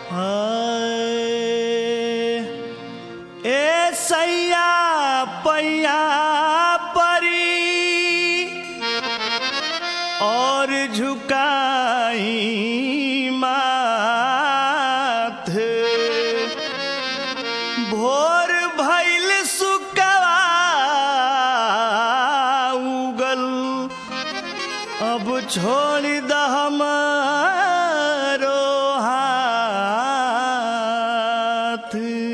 ए सैया पैया परी और झुकाई माथ भोर भैल सुकवा उगल अब छोड़ द हमारो हाथ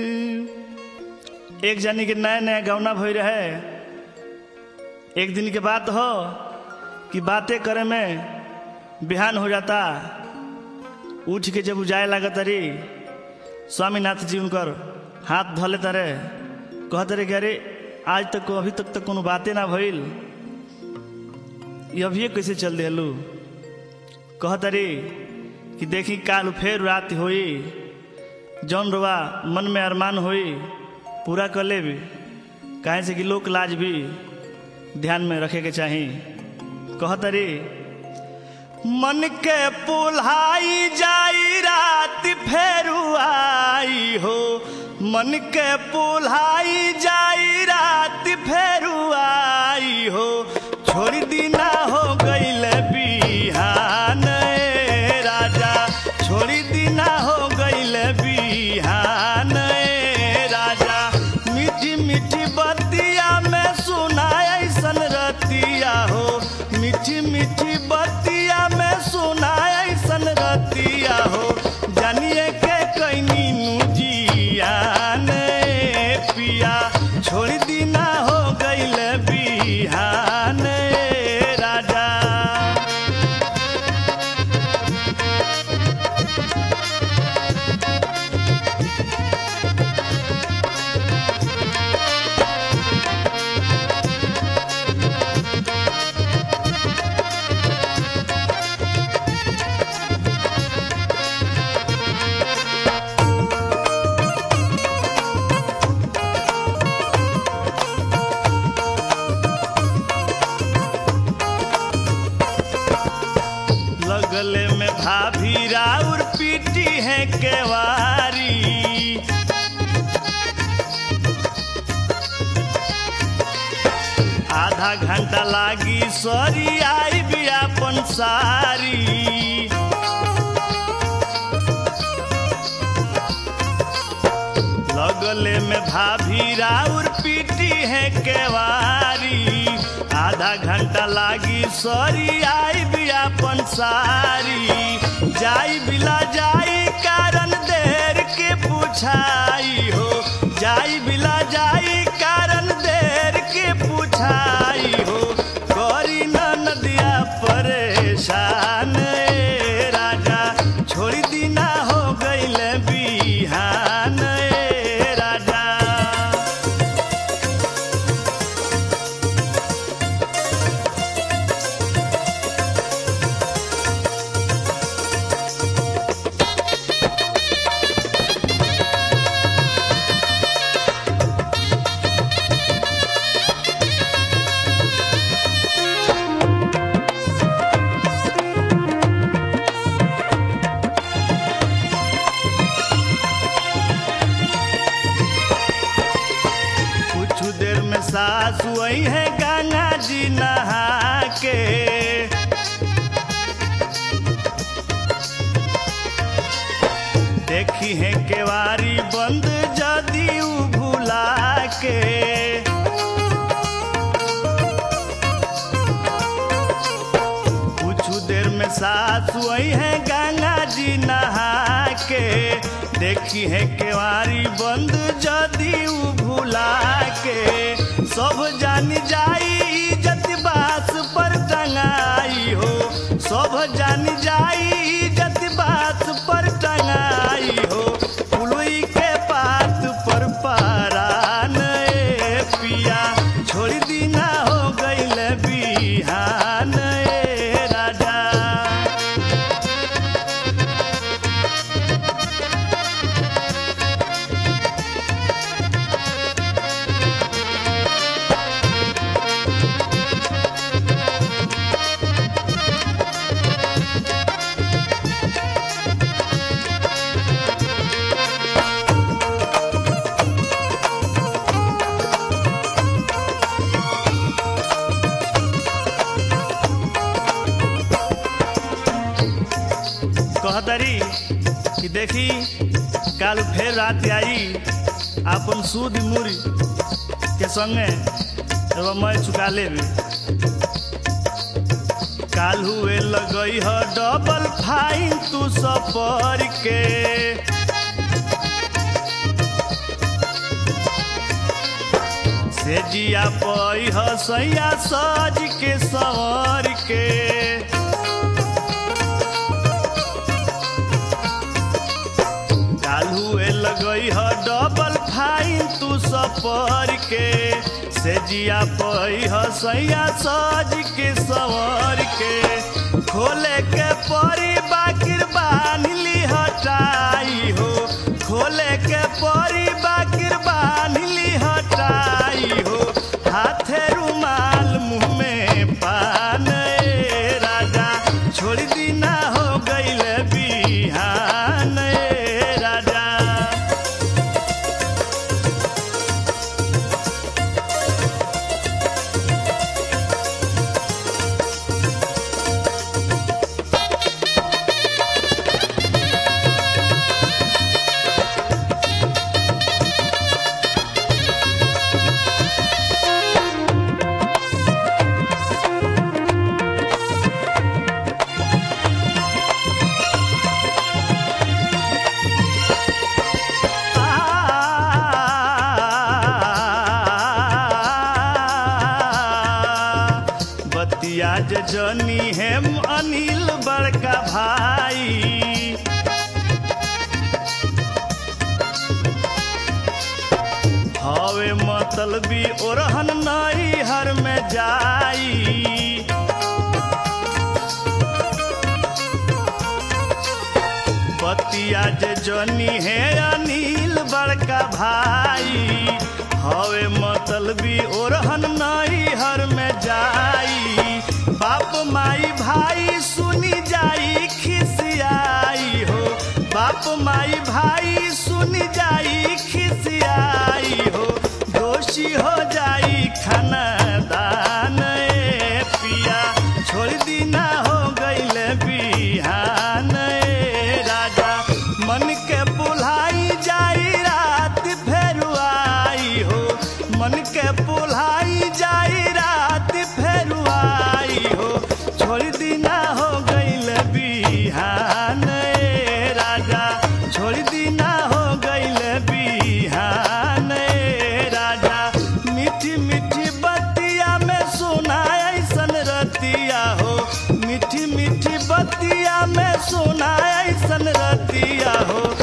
एक जानी के नया नया गौना भई रहे एक दिन के बात हो कि बातें करे में बिहान हो जाता उठ के जब जाए लागत रे स्वामीनाथ जी उनकर हाथ धले तरे कहते रे कि अरे आज तक अभी तक तक कोनो बातें ना भइल ये अभी कैसे चल दिलू कहत रे कि देखी काल फेर रात होई जौन रुआ मन में अरमान होई पूरा कर ले भी काहे से कि लोक लाज भी ध्यान में रखे के चाही कहत रे मन के पुल्हाई जाई रात फेरू आई हो मन के पुल्हाई जाई रात फेरू आई हो छोड़ दीना हो गईल बिहान ए राजा छोड़ दीना हो गईल बिहान ए राजा मीठी मीठी बतिया में सुनाय ऐसन रतिया हो मीठी मीठी बतिया में सुनाय ऐसन रतिया हो जानिए के कैनी जियान पिया छोड़ दीना हो गईल बिहान राजा लगले में भाभी राउर पीटी है केवारी आधा घंटा लागी सॉरी आई भी अपन सारी लगले में भाभी राउर पीटी है केवारी आधा घंटा लागी सॉरी आई भी अपन सारी जाई बिला जाई कारण देर के पूछाई हो जाई बिला जाई कारण देर के पूछाई हो करी न नदिया परेशान ए राजा छोड़ दीना हो गईल बिहान ए राजा कुछ देर में सासु आई है गंगा जी नहा के देखी है केवारी बंद जदी उ भुला के कुछ देर में सासु आई है गंगा जी नहा के देखी है केवारी बंद जदी उ भुला के सब जान जाई इज्जत बास पर टंगाई हो सब जान जाई इज्जत बास पर टंगाई हो पुलुई के पात पर पारान ए पिया छोड़ दीना हो गईल बिहान ए राजा कहतरी कि देखी काल फेर रात आई अपन सूद मुरी के संगे एगो मैं चुका लेबी काल हुए लगई ह डबल फाइन तू सफर के से जिया पई ह सैया सज के सवर के काल हुए लगई ह डबल फाइन तू सफर के से जिया पई ह सैया सज के सवर के खोले के परी बाकिर बान्हली हटाई हो खोले के परी बाकिर बान्हली हटाई हो हाथे रुमाल मुँह में पान ए राजा छोड़ दीना हो गईल बिहान ए राजा बतिया जे जनी हेम अनिल बड़का भाई हवे मतलबी ओरहन नई हर में जाई बतिया जे जनी है अनिल बड़का भाई हवे मतलबी ओरहन नई हर में जाई बाप माई भाई सुनी जाई खिसियाई हो बाप माई भाई सुनी जाई खिसियाई हो दोषी हो जाई खानदान ए पिया छोड़ दीना हो गईल बिहान ए राजा मन के बुलाई जाई रात फेर आई हो मन के बुलाई जाई रात फेर आई हो छोड़ दीना हो गईल बिहान ए राजा छोड़ दीना हो गईल बिहान ए राजा मीठी मीठी बतिया में सुना ऐसन रतिया हो मीठी मीठी बतिया में सुना ऐसन रतिया हो